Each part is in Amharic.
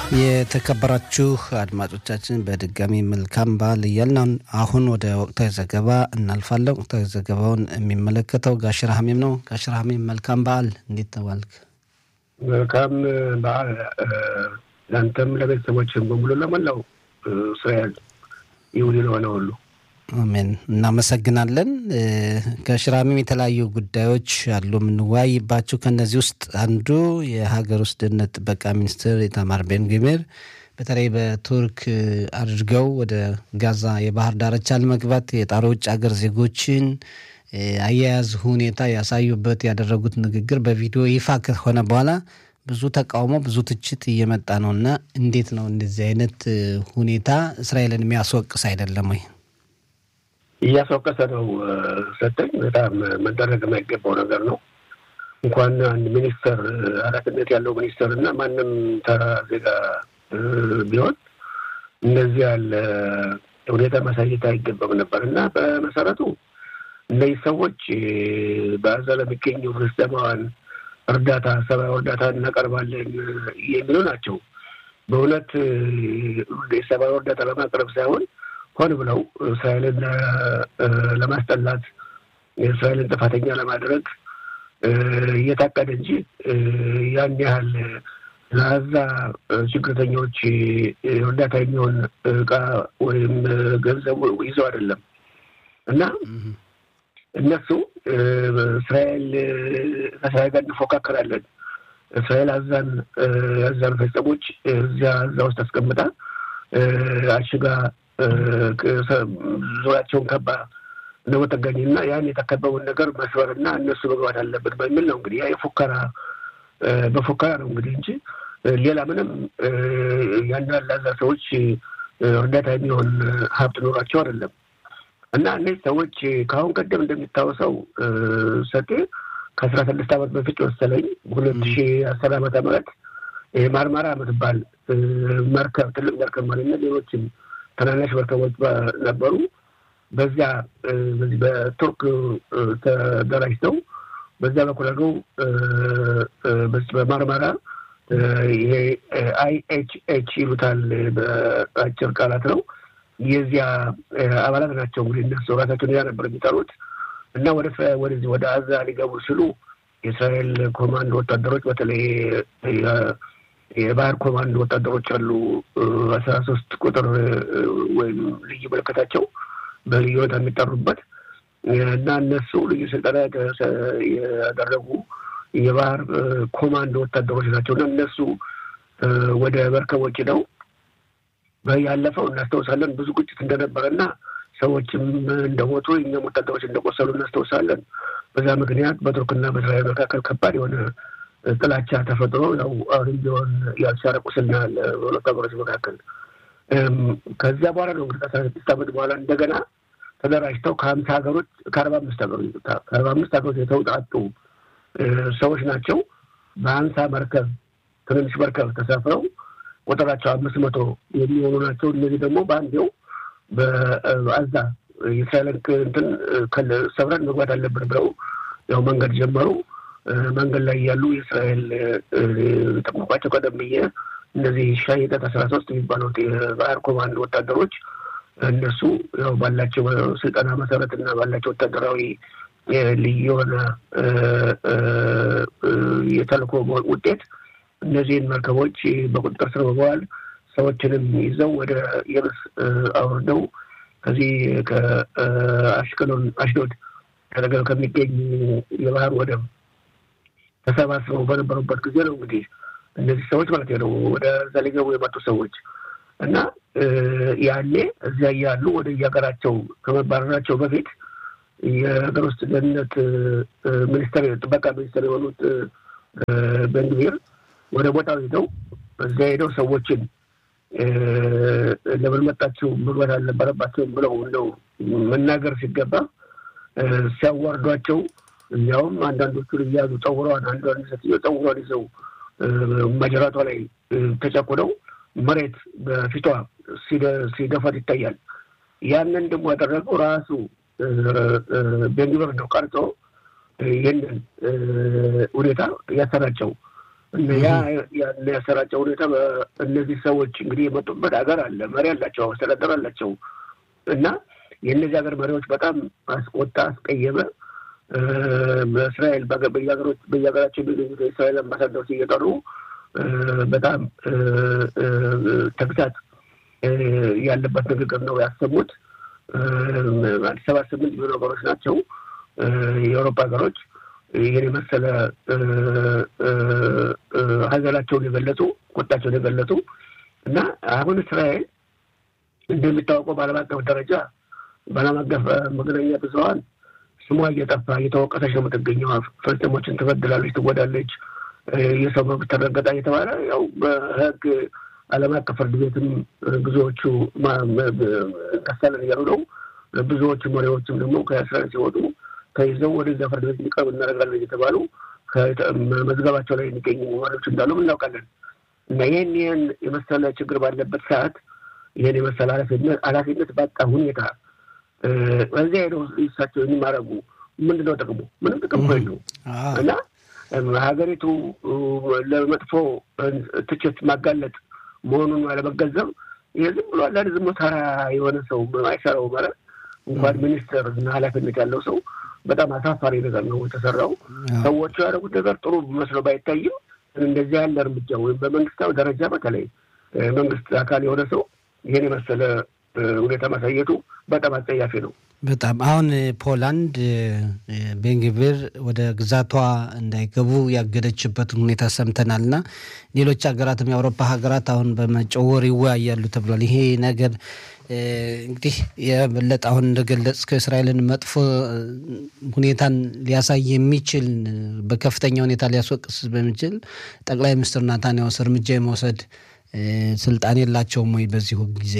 የተከበራችሁ አድማጮቻችን በድጋሚ መልካም በዓል እያልን አሁን ወደ ወቅታዊ ዘገባ እናልፋለን። ወቅታዊ ዘገባውን የሚመለከተው ጋሽር ሀሚም ነው። ጋሽር ሀሚም መልካም በዓል፣ እንዴት ተባልክ? መልካም በዓል ለአንተም ለቤተሰቦችም በሙሉ ለመላው እስራኤል ይሁን ለሆነ ሁሉ አሜን። እናመሰግናለን። ከሽራሚም የተለያዩ ጉዳዮች አሉ የምንወያይባቸው። ከእነዚህ ውስጥ አንዱ የሀገር ውስጥ ደህንነት ጥበቃ ሚኒስትር ኢታማር ቤን ግቪር በተለይ በቱርክ አድርገው ወደ ጋዛ የባህር ዳርቻ ለመግባት የጣሩ ውጭ ሀገር ዜጎችን አያያዝ ሁኔታ ያሳዩበት ያደረጉት ንግግር በቪዲዮ ይፋ ከሆነ በኋላ ብዙ ተቃውሞ፣ ብዙ ትችት እየመጣ ነው እና እንዴት ነው እንደዚህ አይነት ሁኔታ እስራኤልን የሚያስወቅስ አይደለም ወይ? እያስወቀሰ ነው። ሰጠኝ በጣም መደረግ የማይገባው ነገር ነው። እንኳን አንድ ሚኒስተር ኃላፊነት ያለው ሚኒስተር እና ማንም ተራ ዜጋ ቢሆን እንደዚህ ያለ ሁኔታ ማሳየት አይገባም ነበር እና በመሰረቱ እነዚህ ሰዎች በዛ ለሚገኙ ፍልስጤማውያን እርዳታ ሰብአዊ እርዳታ እናቀርባለን የሚሉ ናቸው። በእውነት የሰብአዊ እርዳታ ለማቅረብ ሳይሆን ሆን ብለው እስራኤልን ለማስጠላት የእስራኤልን ጥፋተኛ ለማድረግ እየታቀደ እንጂ ያን ያህል ለዛ ችግርተኞች እርዳታ የሚሆን እቃ ወይም ገንዘቡ ይዘው አይደለም እና እነሱ እስራኤል ከእስራኤል ጋር እንፎካከራለን እስራኤል አዛን አዛን ፈጸሞች እዚያ እዛ ውስጥ አስቀምጣ አሽጋ ዙሪያቸውን ከባ እንደመጠገኝ እና ያን የተከበውን ነገር መስበር እና እነሱ መግባት አለበት በሚል ነው እንግዲህ ያ የፉከራ በፉከራ ነው እንግዲህ እንጂ ሌላ ምንም ያን ያላዛ ሰዎች እርዳታ የሚሆን ሀብት ኖሯቸው አይደለም። እና እነዚህ ሰዎች ከአሁን ቀደም እንደሚታወሰው ሰጤ ከአስራ ስድስት ዓመት በፊት መሰለኝ ሁለት ሺ አስር ዓመተ ምህረት ማርማራ የምትባል መርከብ ትልቅ መርከብ ማለት ነው ሌሎችም ትናንሽ መርከቦች ነበሩ። በዚያ በዚህ በቱርክ ተደራጅተው በዚያ በኩል አድርገው በማርማራ ይሄ አይኤችኤች ይሉታል በአጭር ቃላት ነው። የዚያ አባላት ናቸው እንግዲህ እነሱ ራሳቸውን ያ ነበር የሚጠሩት እና ወደ ወደዚህ ወደ አዛ ሊገቡ ሲሉ የእስራኤል ኮማንዶ ወታደሮች በተለይ የባህር ኮማንዶ ወታደሮች አሉ አስራ ሶስት ቁጥር ወይም ልዩ ምልክታቸው በልዩ ሁኔታ የሚጠሩበት እና እነሱ ልዩ ስልጠና ያደረጉ የባህር ኮማንዶ ወታደሮች ናቸው እና እነሱ ወደ መርከቦች ነው ያለፈው እናስታውሳለን። ብዙ ግጭት እንደነበረ እና ሰዎችም እንደሞቱ እኛም ወታደሮች እንደቆሰሉ እናስታውሳለን። በዛ ምክንያት በቱርክና በእስራኤል መካከል ከባድ የሆነ ጥላቻ ተፈጥሮ ያው አሁንም ቢሆን ያልሻረ ቁስልና በሁለቱ ሀገሮች መካከል ከዚያ በኋላ ነው እንግዲህ ከአስራ ስድስት ዓመት በኋላ እንደገና ተደራጅተው ከሀምሳ ሀገሮች ከአርባ አምስት ሀገሮች ከአርባ አምስት ሀገሮች የተውጣጡ ሰዎች ናቸው በሀምሳ መርከብ ትንንሽ መርከብ ተሳፍረው ቁጥራቸው አምስት መቶ የሚሆኑ ናቸው። እነዚህ ደግሞ በአንዴው በአዛ የእስራኤልን እንትን ሰብረን መግባት አለብን ብለው ያው መንገድ ጀመሩ። መንገድ ላይ ያሉ የእስራኤል ጠቁቋቸው ቀደም ብዬ እነዚህ ሻይጠት አስራ ሶስት የሚባሉት የባህር ኮማንድ ወታደሮች እነሱ ያው ባላቸው ስልጠና መሰረት እና ባላቸው ወታደራዊ ልዩ የሆነ የተልእኮ ውጤት እነዚህን መርከቦች በቁጥጥር ስር በመዋል ሰዎችንም ይዘው ወደ የብስ አውርደው ከዚህ ከአሽቀሎን አሽዶድ አጠገብ ከሚገኝ የባህር ወደብ ተሰባስበው በነበሩበት ጊዜ ነው እንግዲህ እነዚህ ሰዎች ማለት ነው ወደ እዛ ሊገቡ የመጡ ሰዎች እና ያኔ እዚያ እያሉ ወደ የሀገራቸው ከመባረራቸው በፊት የሀገር ውስጥ ደህንነት ሚኒስተር ጥበቃ ሚኒስተር የሆኑት ቤንግቪር ወደ ቦታው ሄደው እዚያ ሄደው ሰዎችን ለምን መጣችሁ መግባት አልነበረባቸውም ብለው እንደው መናገር ሲገባ ሲያዋርዷቸው እንዲያውም አንዳንዶቹን እያዙ ጸጉሯን አንዷን ሴትዮ ጸጉሯን ይዘው ማጀራቷ ላይ ተጨቁነው መሬት በፊቷ ሲደፋት ይታያል። ያንን ደግሞ ያደረገው ራሱ ቤንግበር ነው ቀርጾ ይህንን ሁኔታ ያሰራጨው ያ ያሰራጨው ሁኔታ እነዚህ ሰዎች እንግዲህ የመጡበት ሀገር አለ፣ መሪ አላቸው፣ አስተዳደር አላቸው እና የእነዚህ ሀገር መሪዎች በጣም አስቆጣ፣ አስቀየመ። በእስራኤል በየሀገራቸው የሚገኙት የእስራኤል አምባሳደሮች እየጠሩ በጣም ተግሳት ያለበት ንግግር ነው ያሰሙት። አዲስ ሰባ ስምንት የሚሆኑ ሀገሮች ናቸው የአውሮፓ ሀገሮች ይህን የመሰለ ሀዘናቸውን የገለጹ ቁጣቸውን የገለጹ እና አሁን እስራኤል እንደሚታወቀው በዓለም አቀፍ ደረጃ በዓለም አቀፍ መገናኛ ብዙኃን ስሟ እየጠፋ እየተወቀሰች ነው የምትገኘው። ፍልስጤሞችን ትበድላለች፣ ትጎዳለች፣ የሰው መብት ተረገጣ እየተባለ ያው በህግ ዓለም አቀፍ ፍርድ ቤትም ብዙዎቹ እንከሳለን እያሉ ነው። ብዙዎቹ መሪዎችም ደግሞ ከእስራኤል ሲወጡ ተይዘው ወደዚያ ፍርድ ቤት እንዲቀርቡ እናደርጋለን እየተባሉ መዝገባቸው ላይ የሚገኙ መሪዎች እንዳሉ እናውቃለን። እና ይህን ይህን የመሰለ ችግር ባለበት ሰዓት ይህን የመሰለ ኃላፊነት ባጣ ሁኔታ በዚያ ሄደው እሳቸው የሚማረጉ ምንድን ነው ጥቅሙ? ምንም ጥቅም እኮ የለውም። እና ሀገሪቱ ለመጥፎ ትችት ማጋለጥ መሆኑን አለመገንዘብ ይሄ ዝም ብሎ አንዳንድ ዝም ተራ የሆነ ሰው አይሰራው ማለት እንኳን ሚኒስትር እና ኃላፊነት ያለው ሰው በጣም አሳፋሪ ነገር ነው የተሰራው። ሰዎቹ ያደረጉት ነገር ጥሩ መስሎ ባይታይም እንደዚህ ያለ እርምጃ ወይም በመንግስታዊ ደረጃ በተለይ መንግስት አካል የሆነ ሰው ይህን የመሰለ ሁኔታ ማሳየቱ በጣም አጸያፊ ነው። በጣም አሁን ፖላንድ ቤንግቪር ወደ ግዛቷ እንዳይገቡ ያገደችበትን ሁኔታ ሰምተናል እና ሌሎች ሀገራትም የአውሮፓ ሀገራት አሁን በመጪው ወር ይወያያሉ ተብሏል። ይሄ ነገር እንግዲህ የበለጠ አሁን እንደገለጽከው እስራኤልን መጥፎ ሁኔታን ሊያሳይ የሚችል በከፍተኛ ሁኔታ ሊያስወቅስ በሚችል ጠቅላይ ሚኒስትር ናታንያሁስ እርምጃ የመውሰድ ስልጣን የላቸውም ወይ በዚሁ ጊዜ?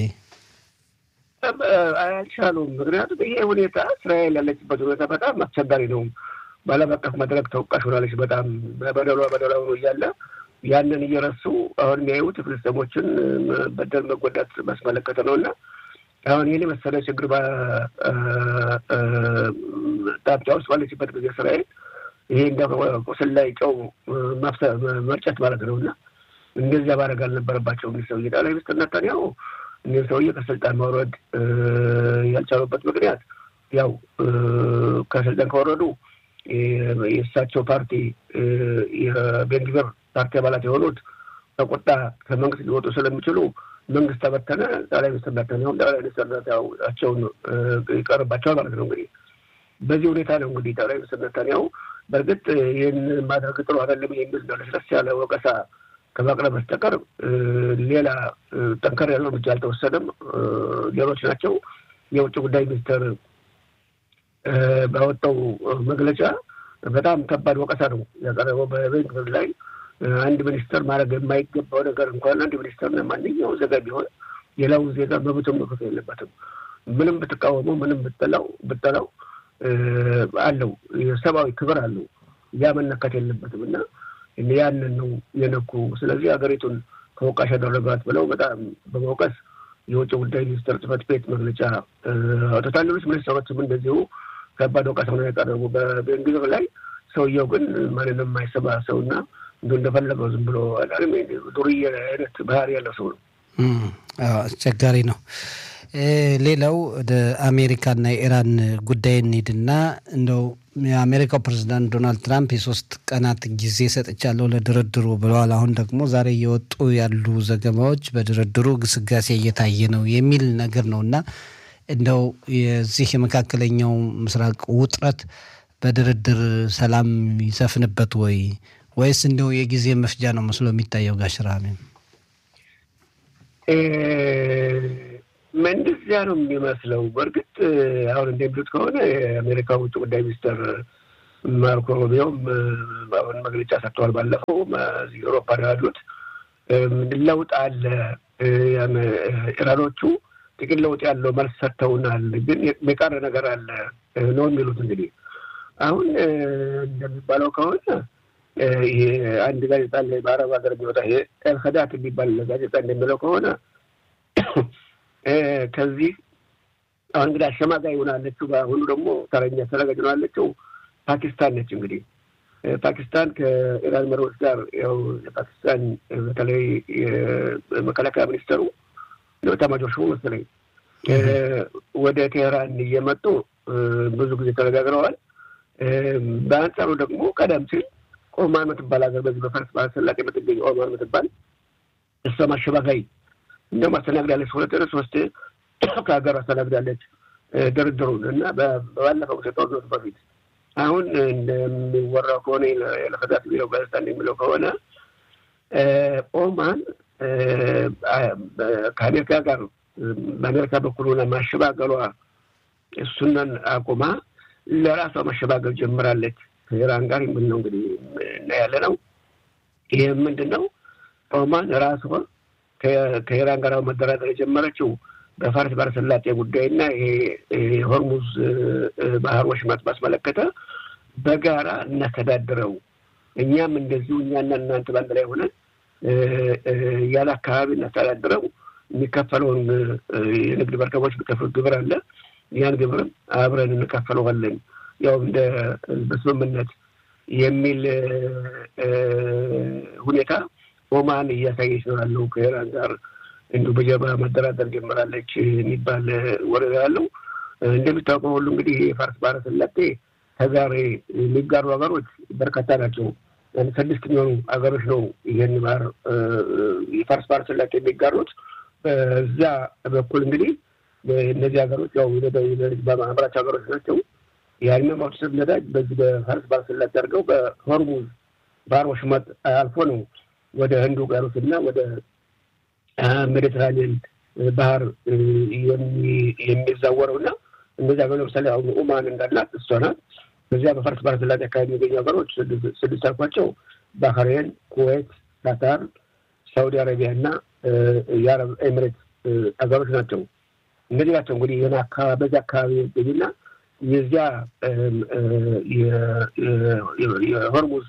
አልቻሉም። ምክንያቱም ይሄ ሁኔታ እስራኤል ያለችበት ሁኔታ በጣም አስቸጋሪ ነው። በዓለም አቀፍ መድረክ ተወቃሽ ሆናለች። በጣም በደሏ በደሏ ሆኖ እያለ ያንን እየረሱ አሁን የሚያዩት ፍልስጤሞችን በደል መጎዳት ማስመለከተ ነው እና አሁን ይህን የመሰለ ችግር ጣብጫ ውስጥ ባለችበት ጊዜ እስራኤል ይሄ እንደ ቁስል ላይ ጨው መርጨት ማለት ነው እና እንደዚያ ማድረግ አልነበረባቸው። እንግዲህ ሰውዬ ጠቅላይ ሚኒስትር ኔታንያሁ እኒህም ሰውዬ ከስልጣን ማውረድ ያልቻሉበት ምክንያት ያው ከስልጣን ከወረዱ የእሳቸው ፓርቲ የቤንግቪር ፓርቲ አባላት የሆኑት ከቁጣ ከመንግስት ሊወጡ ስለሚችሉ መንግስት ተበተነ። ጠቅላይ ሚኒስትር ኔታንያሁም ጠቅላይ ሚኒስትር ኔታንያሁን ይቀርባቸዋል ማለት ነው። እንግዲህ በዚህ ሁኔታ ነው እንግዲህ ጠቅላይ ሚኒስትር ኔታንያሁ በእርግጥ ይህን ማድረግ ጥሩ አይደለም የሚል ለስለስ ያለ ወቀሳ ከማቅረብ በስተቀር ሌላ ጠንከር ያለው እርምጃ አልተወሰደም። ሌሎች ናቸው። የውጭ ጉዳይ ሚኒስትር ባወጣው መግለጫ በጣም ከባድ ወቀሳ ነው ያቀረበው በቤንግቪር ላይ አንድ ሚኒስተር ማድረግ የማይገባው ነገር እንኳን አንድ ሚኒስተር ማንኛው ዜጋ ቢሆን ሌላውን ዜጋ መብቱን መክፈት የለበትም። ምንም ብትቃወመው፣ ምንም ብጠላው ብጠላው አለው የሰብአዊ ክብር አለው። ያ መነካት የለበትም እና ያንን ነው የነኩ። ስለዚህ ሀገሪቱን ተወቃሽ ያደረጋት ብለው በጣም በመውቀስ የውጭ ጉዳይ ሚኒስትር ጽሕፈት ቤት መግለጫ አውጥቷል። ሌሎች ሚኒስትሮችም እንደዚሁ ከባድ ወቀሳ ነው ያቀረቡ በቤንግቪር ላይ። ሰውየው ግን ማንንም የማይሰማ ሰውና እንዲ እንደፈለገው ዝም ብሎ ዱርዬ አይነት ባህሪ ያለው ሰው ነው። አስቸጋሪ ነው። ሌላው ወደ አሜሪካና የኢራን ጉዳይ እንሂድና እንደው የአሜሪካው ፕሬዚዳንት ዶናልድ ትራምፕ የሶስት ቀናት ጊዜ ሰጥቻለሁ ለድርድሩ ብለዋል። አሁን ደግሞ ዛሬ እየወጡ ያሉ ዘገባዎች በድርድሩ ግስጋሴ እየታየ ነው የሚል ነገር ነው እና እንደው የዚህ የመካከለኛው ምስራቅ ውጥረት በድርድር ሰላም ይሰፍንበት ወይ ወይስ እንደው የጊዜ መፍጃ ነው መስሎ የሚታየው? ጋሽራሚ እንደዚያ ነው የሚመስለው። በእርግጥ አሁን እንደሚሉት ከሆነ የአሜሪካ ውጭ ጉዳይ ሚኒስትር ማርኮ ሩቢዮም አሁን መግለጫ ሰጥተዋል። ባለፈው አውሮፓ ነው ያሉት ለውጥ አለ፣ ኢራኖቹ ጥቂት ለውጥ ያለው መልስ ሰጥተውናል፣ ግን የቀረ ነገር አለ ነው የሚሉት። እንግዲህ አሁን እንደሚባለው ከሆነ ይሄ አንድ ጋዜጣ ላይ በአረብ ሀገር የሚወጣ ይሄ ኤልከዳት የሚባል ጋዜጣ እንደሚለው ከሆነ ከዚህ አሁን እንግዲህ አሸማጋይ ሆናለችው። በአሁኑ ደግሞ ተረኛ ተረጋጅ ሆናለችው ፓኪስታን ነች። እንግዲህ ፓኪስታን ከኢራን መሪዎች ጋር ያው የፓኪስታን በተለይ የመከላከያ ሚኒስተሩ ኤታማዦር ሹሙ መሰለኝ ወደ ቴህራን እየመጡ ብዙ ጊዜ ተነጋግረዋል። በአንጻሩ ደግሞ ቀደም ሲል ኦማን የምትባል ሀገር በዚህ በፋርስ ባህረ ሰላጤ የምትገኝ ኦማን የምትባል እሷም አሸባጋይ እንደውም አስተናግዳለች። ሁለት ሶስት ከሀገር አስተናግዳለች ድርድሩን እና ባለፈው ጦርነቱ በፊት አሁን እንደሚወራው ከሆነ ለፈዛት የሚለው ጋዜጣ እንደሚለው ከሆነ ኦማን ከአሜሪካ ጋር በአሜሪካ በኩል ሆነ ማሸባገሏ እሱንን አቁማ ለራሷ ማሸባገል ጀምራለች ከኢራን ጋር የምን ነው እንግዲህ እናያለ ነው። ይህ ምንድን ነው? ኦማን ራሷ ከኢራን ጋር መደራደር የጀመረችው በፋርስ ባህረ ሰላጤ ጉዳይና ይሄ የሆርሙዝ ባህር ወሽመጥ ባስመለከተ በጋራ እናስተዳድረው እኛም እንደዚሁ እኛና እናንተ በአንድ ላይ ሆነን ያለ አካባቢ እናስተዳድረው የሚከፈለውን የንግድ መርከቦች የሚከፍሉት ግብር አለ። ያን ግብርም አብረን እንከፈለዋለን ያው እንደ በስምምነት የሚል ሁኔታ ኦማን እያሳየች ነው ያለው ከኢራን ጋር እንዲሁ በጀርባ መደራደር ጀምራለች የሚባል ወሬ ያለው። እንደሚታወቀው ሁሉ እንግዲህ የፋርስ ባህረ ሰላጤ ከዛሬ የሚጋሩ ሀገሮች በርካታ ናቸው። ስድስት የሚሆኑ ሀገሮች ነው ይህን ባህር የፋርስ ባህረ ሰላጤ የሚጋሩት። በዛ በኩል እንግዲህ እነዚህ ሀገሮች ያው አምራች ሀገሮች ናቸው። ያን ማውሰድ ነዳጅ በዚህ በፋርስ ባህረ ሰላጤ አድርገው በሆርሙዝ ባህር ወሽመጥ አልፎ ነው ወደ ህንድ ውቅያኖስ እና ወደ ሜዲትራኒያን ባህር የሚዛወረው እና እነዚህ ሀገሮች ለምሳሌ አሁን ኦማን እንዳላት እሷ ናት። በዚያ በፋርስ ባህረ ሰላጤ አካባቢ የሚገኙ ሀገሮች ስድስት አልኳቸው ባህሬን፣ ኩዌት፣ ካታር፣ ሳውዲ አረቢያ እና የአረብ ኤሚሬት ሀገሮች ናቸው። እነዚህ ናቸው እንግዲህ ይህን በዚህ አካባቢ የሚገኙና የዚያ የሆርሙዝ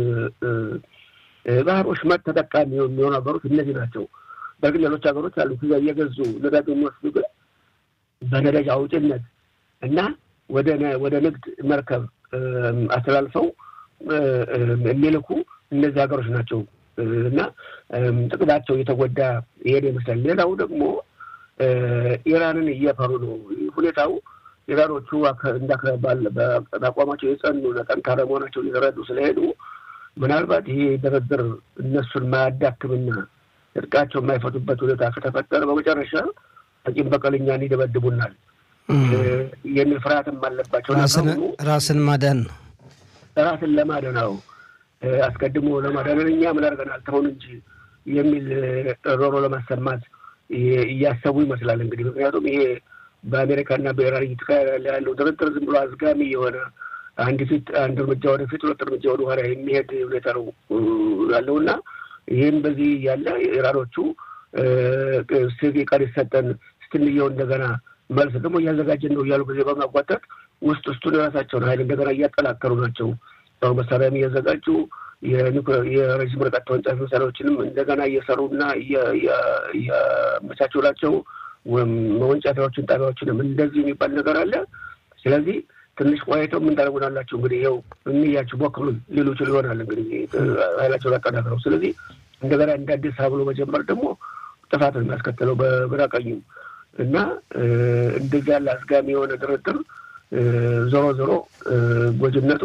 ባህር ወሽመጥ ተጠቃሚ የሚሆኑ ሀገሮች እነዚህ ናቸው። በእርግጥ ሌሎች ሀገሮች አሉ ከዚያ እየገዙ ነዳጅ የሚወስዱ ግን በነዳጅ አውጭነት እና ወደ ንግድ መርከብ አስተላልፈው የሚልኩ እነዚህ ሀገሮች ናቸው እና ጥቅማቸው እየተጎዳ ይሄድ ይመስላል። ሌላው ደግሞ ኢራንን እየፈሩ ነው ሁኔታው። ኢራኖቹ በአቋማቸው የጸኑና ጠንካራ መሆናቸውን የተረዱ ስለሄዱ ምናልባት ይሄ ድርድር እነሱን ማያዳክምና እርቃቸው የማይፈቱበት ሁኔታ ከተፈጠረ በመጨረሻ ቂም በቀል እኛን ይደበድቡናል የሚል ፍርሃትም አለባቸው። ራስን ማዳን ነው። ራስን ለማዳን ነው። አስቀድሞ ለማዳንን እኛ ምን አድርገናል ተሆን እንጂ የሚል ሮሮ ለማሰማት እያሰቡ ይመስላል እንግዲህ ምክንያቱም ይሄ በአሜሪካና በኢራን እየተካሄደ ያለው ድርድር ዝም ብሎ አዝጋሚ የሆነ አንድ ፊት አንድ እርምጃ ወደፊት ሁለት እርምጃ ወደ ኋላ የሚሄድ ሁኔታ ነው ያለው እና ይህም በዚህ ያለ ኢራኖቹ ስቪ ቀን ይሰጠን ስትንየው እንደገና መልስ ደግሞ እያዘጋጀን ነው እያሉ ጊዜ በማጓተት ውስጥ ውስጡን የራሳቸውን ኃይል እንደገና እያጠናከሩ ናቸው። ያው መሳሪያም እያዘጋጁ የረዥም ርቀት ተወንጫፊ መሳሪያዎችንም እንደገና እየሰሩና እያመቻቸው ናቸው። መወንጫፊያዎችን ጣቢያዎችንም እንደዚህ የሚባል ነገር አለ። ስለዚህ ትንሽ ቆይተው ምን ታደርጉናላችሁ እንግዲህ ይኸው እንያችሁ ሞክሩን ሊሉ ይችሉ ይሆናል እንግዲህ ኃይላቸውን አጠናክረው። ስለዚህ እንደገና እንደ አዲስ ብሎ መጀመር ደግሞ ጥፋት ነው የሚያስከትለው በግራ ቀኙ እና እንደዚህ ያለ አስጋሚ የሆነ ድርድር ዞሮ ዞሮ ጎጅነቱ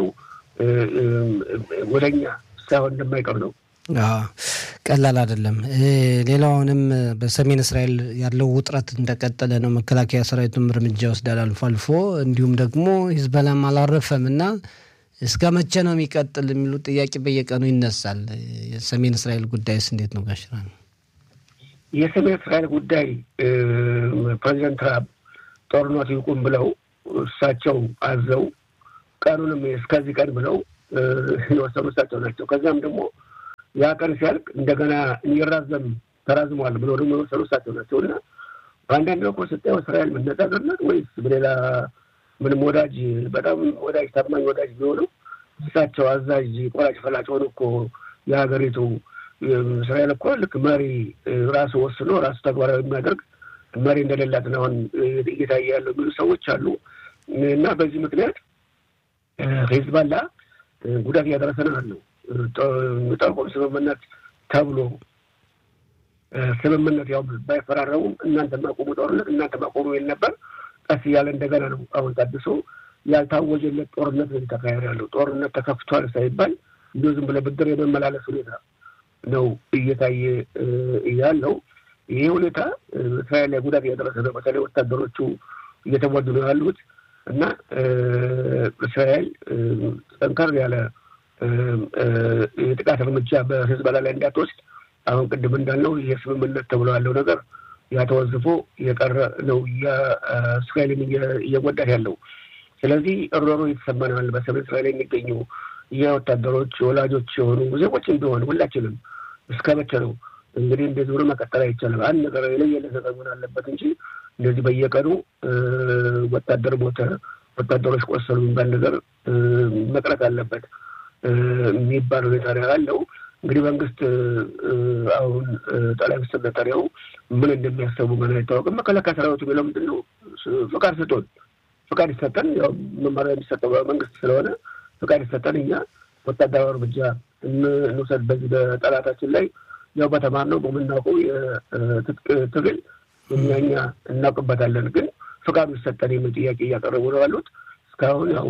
ወደኛ ሳይሆን እንደማይቀር ነው። ቀላል አይደለም። ሌላውንም በሰሜን እስራኤል ያለው ውጥረት እንደቀጠለ ነው። መከላከያ ሰራዊቱም እርምጃ ይወስዳል አልፎ አልፎ፣ እንዲሁም ደግሞ ሂዝበላም አላረፈም እና እስከ መቼ ነው የሚቀጥል የሚሉ ጥያቄ በየቀኑ ይነሳል። የሰሜን እስራኤል ጉዳይስ እንዴት ነው ጋሽራ? የሰሜን እስራኤል ጉዳይ ፕሬዚደንት ትራምፕ ጦርነቱ ይቁም ብለው እሳቸው አዘው ቀኑንም እስከዚህ ቀን ብለው የወሰኑ እሳቸው ናቸው። ከዚያም ደግሞ ያ ቀን ሲያልቅ እንደገና እንዲራዘም ተራዝሟል ብለው ደግሞ የወሰኑ እሳቸው ናቸው እና በአንዳንድ በኩል ስታየው እስራኤል መነጋገር ናት ወይስ በሌላ ምንም ወዳጅ በጣም ወዳጅ ታማኝ ወዳጅ ቢሆንም እሳቸው አዛዥ ቆራጭ ፈላጭ ሆኑ እኮ የሀገሪቱ እስራኤል እኮ ልክ መሪ ራሱ ወስኖ ራሱ ተግባራዊ የሚያደርግ መሪ እንደሌላት ነው አሁን እየታየ ያለው የሚሉ ሰዎች አሉ እና በዚህ ምክንያት ሂዝባላ ጉዳት እያደረሰ ነው ያለው። ጠቆም ስምምነት ተብሎ ስምምነት ያው ባይፈራረሙም እናንተ ማቆሙ ጦርነት እናንተ ማቆሙ ይል ነበር። ቀስ እያለ እንደገና ነው አሁን ታድሶ ያልታወጀለት ጦርነት ነው እየተካሄደ ያለው። ጦርነት ተከፍቷል ሳይባል እንዲሁ ዝም ብለህ ብድር የመመላለስ ሁኔታ ነው እየታየ ያለው። ይሄ ሁኔታ እስራኤል ላይ ጉዳት እያደረሰ ነው። በተለይ ወታደሮቹ እየተወዱ ነው ያሉት እና እስራኤል ጠንከር ያለ የጥቃት እርምጃ በሂዝቦላ ላይ እንዳትወስድ አሁን ቅድም እንዳልነው ይሄ ስምምነት ተብሎ ያለው ነገር ያተወዝፎ የቀረ ነው እስራኤልን እየጎዳት ያለው። ስለዚህ እሮሮ እየተሰማ ነው ያለ በሰሜን እስራኤል የሚገኙ የወታደሮች ወላጆች የሆኑ ዜጎች እንደሆነ ሁላችንም እስከ መቼ ነው እንግዲህ እንደዚህ ብሎ መቀጠል አይቻልም። አንድ ነገር የለየለት ነገር መሆን አለበት እንጂ እንደዚህ በየቀኑ ወታደር ሞተ፣ ወታደሮች ቆሰሉ የሚባል ነገር መቅረት አለበት የሚባል ሁኔታ ነው ያለው። እንግዲህ መንግስት አሁን ጠቅላይ ሚኒስትር ነታንያሁ ምን እንደሚያሰቡ ገና አይታወቅም። መከላከያ ሰራዊቱ የሚለው ምንድን ነው? ፍቃድ ስጡን፣ ፍቃድ ይሰጠን። ያው መመሪያ የሚሰጠው መንግስት ስለሆነ ፍቃድ ይሰጠን፣ እኛ ወታደራዊ እርምጃ እንውሰድ በዚህ በጠላታችን ላይ ያው በተማርነው በምናውቀው የትጥቅ ትግል እኛ እኛ እናውቅበታለን፣ ግን ፍቃዱ ይሰጠን የሚል ጥያቄ እያቀረቡ ነው ያሉት። እስካሁን ያው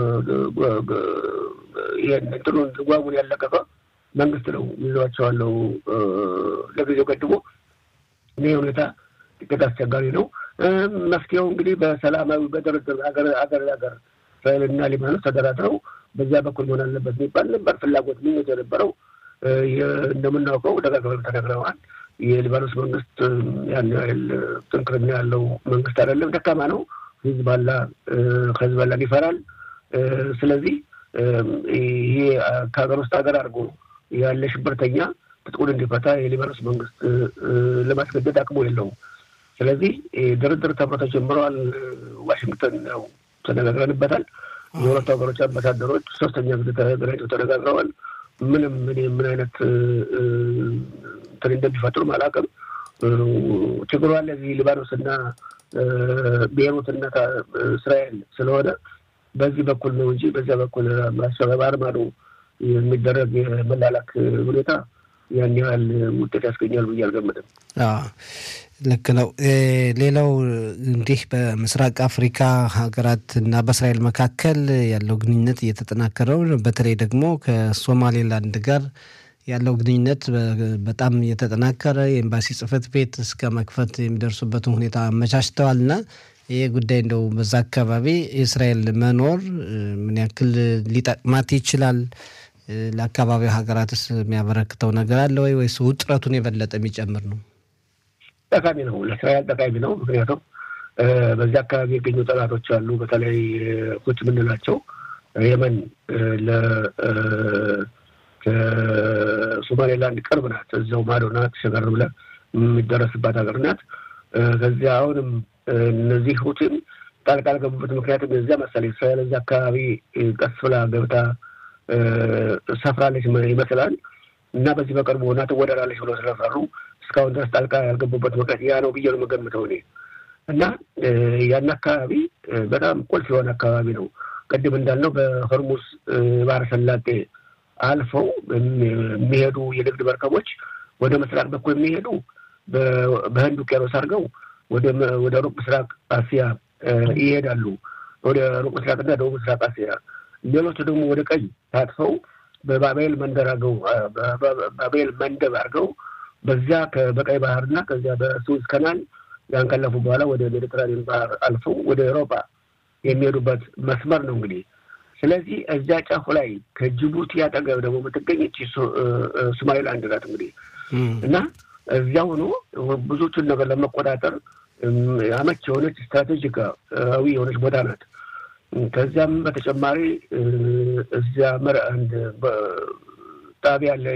ይህን እንትኑን ጓጉን ያለቀቀ መንግስት ነው ይዟቸዋለው ለጊዜው ገድቦ። ይህ ሁኔታ ጥቂት አስቸጋሪ ነው። መፍትሄው እንግዲህ በሰላማዊ በድርድር ሀገር ሀገር ሀገር እስራኤልና ሊባኖስ ተደራድረው በዚያ በኩል መሆን አለበት የሚባል ነበር ፍላጎት ምኞት የነበረው። እንደምናውቀው ደጋግመው ተነግረዋል። የሊባኖስ መንግስት ያን ያህል ጥንክርና ያለው መንግስት አይደለም፣ ደካማ ነው። ሂዝባላ ከሂዝባላን ይፈራል። ስለዚህ ይሄ ከሀገር ውስጥ ሀገር አድርጎ ያለ ሽብርተኛ ትጥቁን እንዲፈታ የሊባኖስ መንግስት ለማስገደድ አቅሙ የለውም። ስለዚህ ድርድር ተብሎ ተጀምረዋል። ዋሽንግተን ያው ተነጋግረንበታል። የሁለቱ ሀገሮች አምባሳደሮች ሶስተኛ ጊዜ ተገናኝተው ተነጋግረዋል። ምንም እኔ ምን አይነት እንትን እንደሚፈጥሩም አላውቅም። ችግሩ አለ እዚህ ሊባኖስ እና ቤይሩት እና እስራኤል ስለሆነ በዚህ በኩል ነው እንጂ በዚያ በኩል ባህር ማዶ የሚደረግ የመላላክ ሁኔታ ያን ያህል ውጤት ያስገኛል ብዬ አልገምትም። ልክ ነው። ሌላው እንዲህ በምስራቅ አፍሪካ ሀገራት እና በእስራኤል መካከል ያለው ግንኙነት እየተጠናከረው በተለይ ደግሞ ከሶማሌላንድ ጋር ያለው ግንኙነት በጣም እየተጠናከረ የኤምባሲ ጽሕፈት ቤት እስከ መክፈት የሚደርሱበትን ሁኔታ አመቻችተዋል እና ይህ ጉዳይ እንደው በዛ አካባቢ የእስራኤል መኖር ምን ያክል ሊጠቅማት ይችላል? ለአካባቢው ሀገራትስ የሚያበረክተው ነገር አለ ወይ ወይስ ውጥረቱን የበለጠ የሚጨምር ነው? ጠቃሚ ነው። ለእስራኤል ጠቃሚ ነው። ምክንያቱም በዚህ አካባቢ የገኙ ጠላቶች አሉ። በተለይ ሁቲ የምንላቸው የመን ለሶማሌላንድ ቅርብ ናት። እዚያው ማዶ ናት። ሸገር ብለህ የሚደረስባት ሀገር ናት። ከዚያ አሁንም እነዚህ ሁቲም ጣልቃ ያልገቡበት ምክንያቱም የዚያ መሰለኝ እስራኤል እዚያ አካባቢ ቀስ ብላ ገብታ ሰፍራለች ይመስላል እና በዚህ በቅርቡ ሆና ትወደዳለች ብሎ ስለፈሩ እስካሁን ድረስ ጣልቃ ያልገቡበት ምክንያት ያ ነው ብዬ ነው የምገምተው እኔ እና ያን አካባቢ በጣም ቁልፍ የሆነ አካባቢ ነው። ቅድም እንዳልነው በሆርሙዝ ባህረ ሰላጤ አልፈው የሚሄዱ የንግድ መርከቦች ወደ ምስራቅ በኩል የሚሄዱ በህንድ ውቅያኖስ አድርገው ወደ ሩቅ ምስራቅ አሲያ ይሄዳሉ። ወደ ሩቅ ምስራቅና ደቡብ ምስራቅ አሲያ ሌሎቹ ደግሞ ወደ ቀኝ ታጥፈው በባቤል መንደር አድርገው ባቤል መንደብ አድርገው በዚያ በቀይ ባህርና ከዚያ በሱዝ ከናል ያን ካለፉ በኋላ ወደ ሜዲትራኒያን ባህር አልፈው ወደ ኤሮፓ የሚሄዱበት መስመር ነው እንግዲህ። ስለዚህ እዚያ ጫፉ ላይ ከጅቡቲ አጠገብ ደግሞ የምትገኝ እቺ ሶማሌላንድ ናት እንግዲህ እና እዚያ ሆኖ ብዙዎቹን ነገር ለመቆጣጠር አመች የሆነች ስትራቴጂካዊ የሆነች ቦታ ናት። ከዚያም በተጨማሪ እዚያ መር አንድ ጣቢያ አለ፣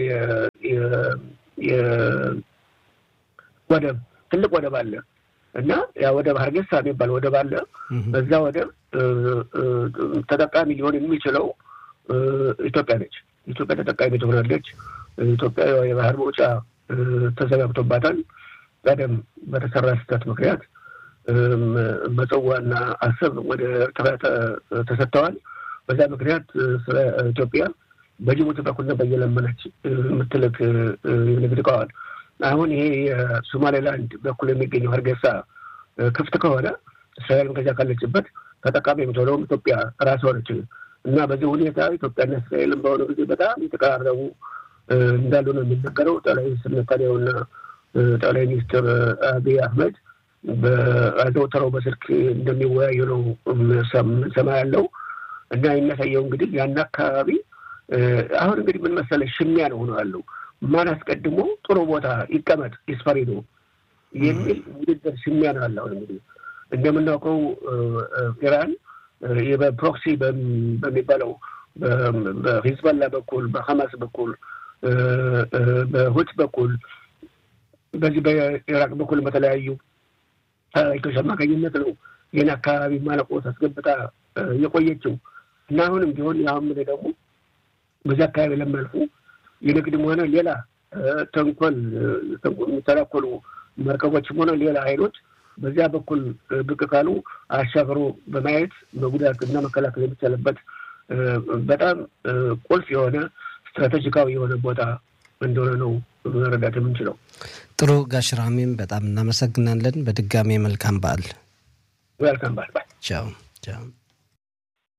ወደብ ትልቅ ወደብ አለ እና ያ ወደብ ሀርጌሳ የሚባል ወደብ አለ። በዛ ወደብ ተጠቃሚ ሊሆን የሚችለው ኢትዮጵያ ነች። ኢትዮጵያ ተጠቃሚ ትሆናለች። ኢትዮጵያ የባህር መውጫ ተዘጋግቶባታል። ቀደም በተሰራ ስህተት ምክንያት ምጽዋና አሰብ ወደ ኤርትራ ተሰጥተዋል። በዛ ምክንያት ስለ ኢትዮጵያ በጅቡቲ በኩል ነበር እየለመነች የምትልክ የንግድ እቃዋን። አሁን ይሄ የሶማሌላንድ በኩል የሚገኘው ሀርጌሳ ክፍት ከሆነ እስራኤልም ከዚያ ካለችበት ተጠቃሚ የምትሆነውም ኢትዮጵያ ራሷ ነች እና በዚህ ሁኔታ ኢትዮጵያና እስራኤልም በሆነ ጊዜ በጣም የተቀራረቡ እንዳሉ ነው የሚነገረው። ጠቅላይ ሚኒስትር ኔታንያሁና ጠቅላይ ሚኒስትር አብይ አህመድ በአዘውትረው በስልክ እንደሚወያዩ ነው ሰማ ያለው እና የሚያሳየው እንግዲህ ያን አካባቢ አሁን እንግዲህ ምን መሰለህ ሽሚያ ነው ሆኖ ያለው ማን አስቀድሞ ጥሩ ቦታ ይቀመጥ ይስፈሪ ነው የሚል ውድድር ሽሚያ ነው ያለ። አሁን እንግዲህ እንደምናውቀው ኢራን በፕሮክሲ በሚባለው በሂዝባላ በኩል በሐማስ በኩል በሁት በኩል በዚህ በኢራቅ በኩል በተለያዩ ሰራዊቶች አማካኝነት ነው ይህን አካባቢ ማለቆ አስገብታ የቆየችው እና አሁንም ቢሆን አሁን ደግሞ በዚህ አካባቢ ለሚያልፉ የንግድም ሆነ ሌላ ተንኮል የሚተናኮሉ መርከቦችም ሆነ ሌላ ኃይሎች በዚያ በኩል ብቅ ካሉ አሻግሮ በማየት መጉዳት እና መከላከል የሚቻልበት በጣም ቁልፍ የሆነ ስትራቴጂካዊ የሆነ ቦታ እንደሆነ ነው መረዳት የምንችለው። ጥሩ ጋሽ ራሚም በጣም እናመሰግናለን። በድጋሚ መልካም በዓል። መልካም በዓል። ቻው ቻው።